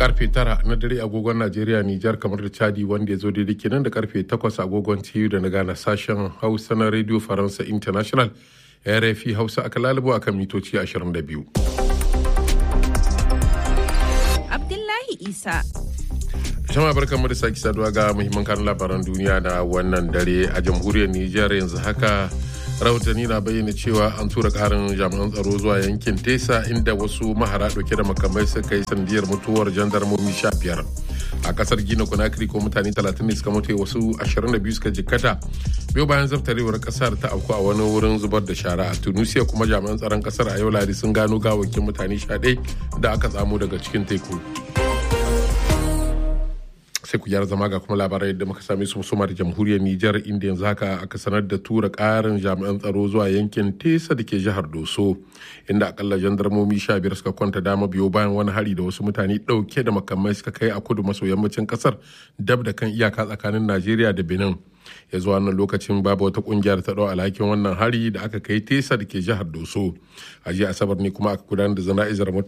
karfe tara na dare agogon Najeriya Nijar kamar da Chadi wanda ya zo daidai kenan da karfe takwas agogon TU da na gana sashen Hausa na Radio Faransa International RFI Hausa aka lalubo akan mitoci 22. Abdullahi Isa. Jama'a barkan mu da sake saduwa ga muhimman kan labaran duniya na wannan dare a jamhuriyar Nijar yanzu haka rahotanni na bayyana cewa an tura karin jami'an tsaro zuwa yankin tesa inda wasu mahara dauke da makamai suka yi sandiyar mutuwar jandarmomi sha biyar a kasar gina conakry ko mutane 30 ne suka mutu wasu 22 suka jikkata biyu bayan zaftarewar kasar ta auku a wani wurin zubar da shara a tunisia kuma jami'an tsaron kasar a yau ladi sun gano gawakin mutane 11 da aka tsamo daga cikin teku sai ku gyara zama ga kuma labarai da muka same su musamman da jamhuriyar Nijar inda yanzu haka aka sanar da tura karin jami'an tsaro zuwa yankin Tesa da ke jihar Doso inda akalla jandarmomi sha biyar suka kwanta dama biyo bayan wani hari da wasu mutane dauke da makamai suka kai a kudu maso yammacin kasar dab da kan iyaka tsakanin Najeriya da Benin. ya zuwa wannan lokacin babu wata kungiyar ta dau alhakin wannan hari da aka kai tesa da ke jihar doso a jiya asabar ne kuma aka gudanar da zana'izar